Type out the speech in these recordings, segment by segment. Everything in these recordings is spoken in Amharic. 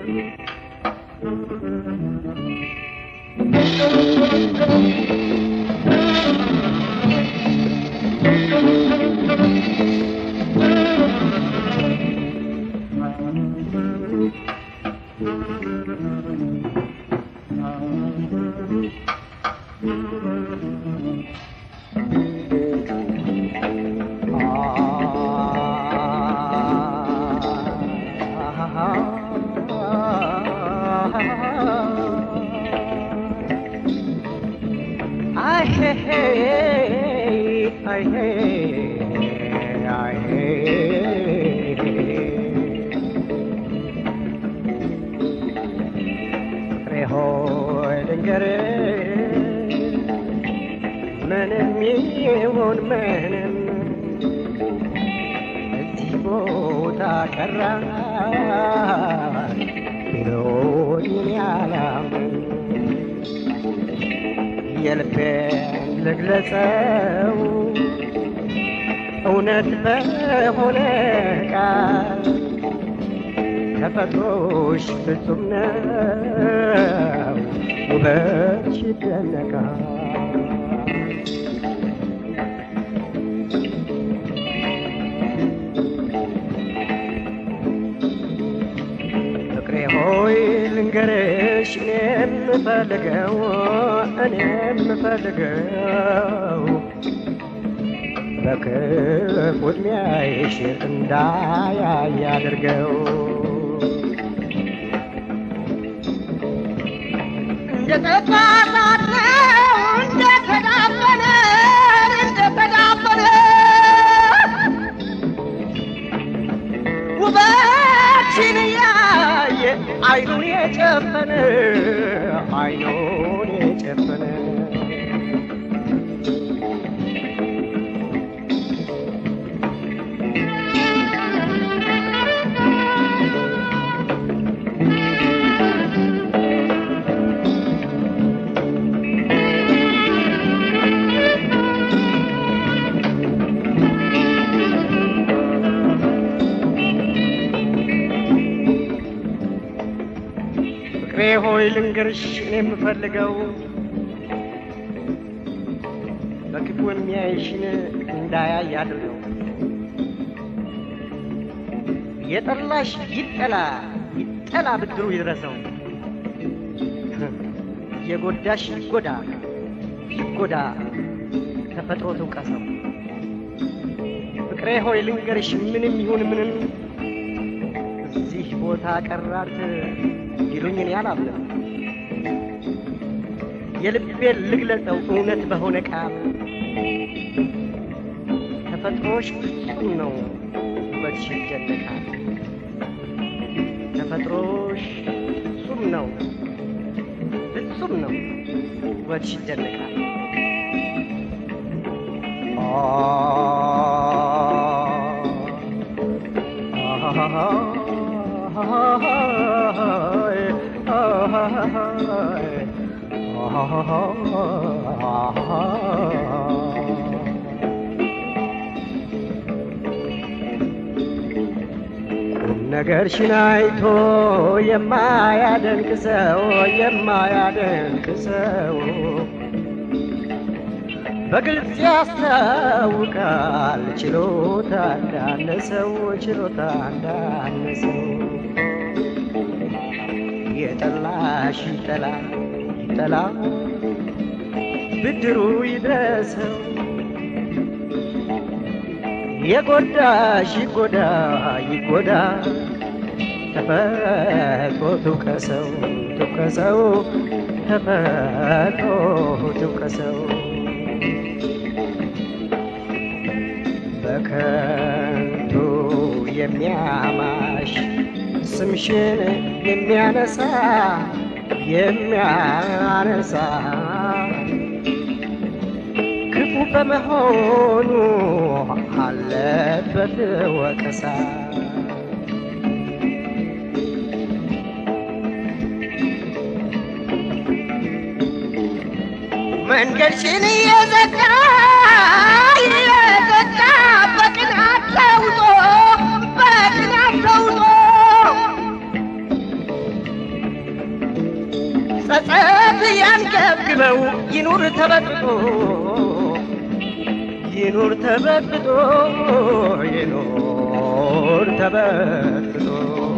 I hey, I hey, I hey. ፍቅሬ ሆይ ልንገርህ ምንም ይሁን ምንም እዚህ ቦታ ቀራ ቢሎኝ ያላምን የልቤን ልግለጸው እውነት በሆነ ቃል ተፈጥሮሽ ፍጹም ነው ውበትሽ ይደነቃል ፍቅሬ ሆይ ልንገርሽ እኔ የምፈልገው እኔ የምፈልገው በክፉ ዕድሜሽ እንዳያይ አድርገው እንደተባባለ እንደተዳፈነ እንደተዳፈነ ውበትሽን ያየ አይኑን የጨፈነ አይኑን የጨፈነ ፍቅሬ ሆይ ልንገርሽ እኔ የምፈልገው በክፉ የሚያይሽን እንዳያይ አድርገው። የጠላሽ ይጠላ ይጠላ ብድሩ ይድረሰው። የጎዳሽ ይጎዳ ይጎዳ ተፈጥሮ ትውቀሰው። ፍቅሬ ሆይ ልንገርሽ ምንም ይሁን ምንም እዚህ ቦታ ቀራት ይሉኝ እኔ አላምንም። የልቤን ልግለጸው እውነት በሆነ ቃል ተፈጥሮሽ ፍጹም ነው ውበትሽ ይደነቃል። ተፈጥሮሽ ፍጹም ነው ፍጹም ነው ውበትሽ ይደነቃል። ነገርሽን አይቶ የማያደንቅ ሰው የማያደንቅ ሰው በግልጽ ያስታውቃል ችሎታ እንዳነሰው ችሎታ እንዳነሰው የጠላሽ ይጠላ ይጠላ ብድሩ ይድረሰው የጎዳሽ ይጎዳ ይጎዳ ተፈጥሮ ትውቀሰው ትውቀሰው ተፈጥሮ ትውቀሰው በከንቱ የሚያማሽ ስምሽን የሚያነሳ የሚያነሳ ክፉ በመሆኑ አለበት ወቀሳ። መንገድሽን እየዘጋ እየዘጋ በቅናት ተውጦ በቅናት ተውጦ ጸጸት ያንገብግበው ይኑር ተበጥብጦ ይኑር ተበጥብጦ ይኑር ተበጥብጦ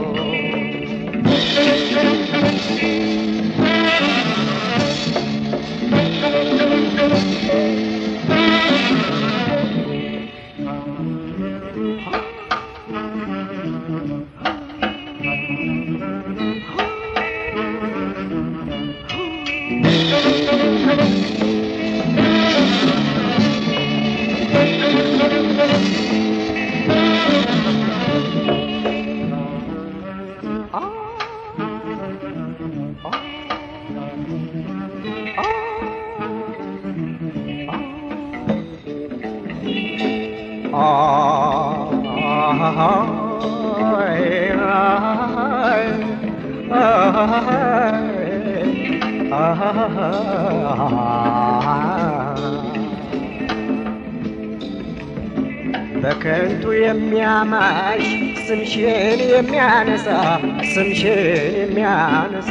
በከንቱ የሚያማሽ ስምሽን የሚያነሳ ስምሽን የሚያነሳ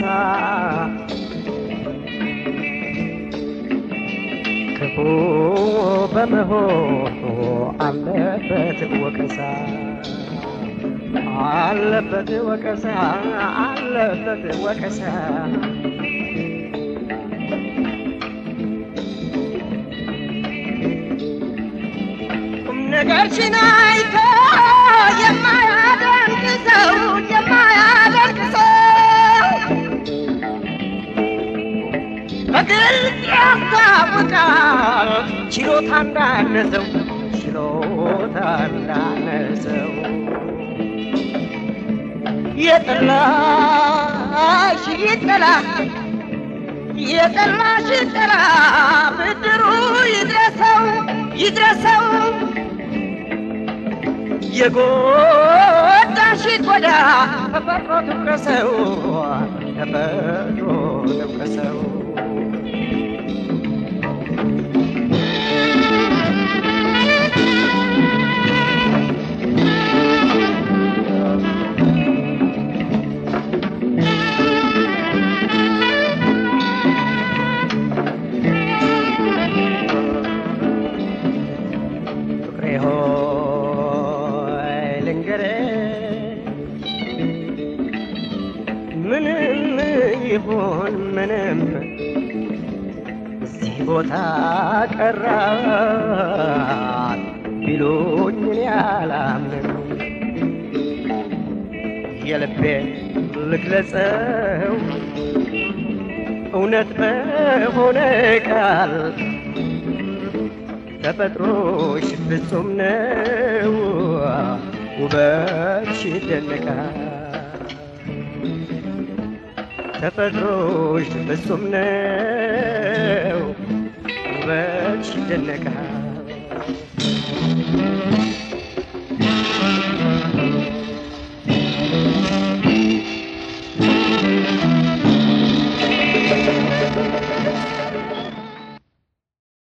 ክፉ በመሆኑ አለበት ወቀሳ አለበት ወቀሳ አለበት ወቀሳ ቁም ነገርሽን አይቶ የማያደንቅ ሰው የማያደንቅ ሰው በግልጽ ያስታውቃል ችሎታ እንዳነሰው ችሎታ እንዳነሰው የጠላሽ ይጠላ የጠላሽ ይጠላ ብድሩ ይድረሰው ይድረሰው የጎዳሽ ይጎዳ ተፈጥሮ ትውቀሰው ተፈጥሮ ትውቀሰው ፍቅሬ ሆይ ልንገርሽ ምንም ይሁን ምንም እዚህ ቦታ ቀራት ቢሉኝ እኔ አላምንም የልቤን ልግለጸው እውነት በሆነ ቃል ተፈጥሮሽ ፍጹም ነው ውበትሽ ይደነቃል ተፈጥሮሽ ፍጹም ነው ውበትሽ ይደነቃል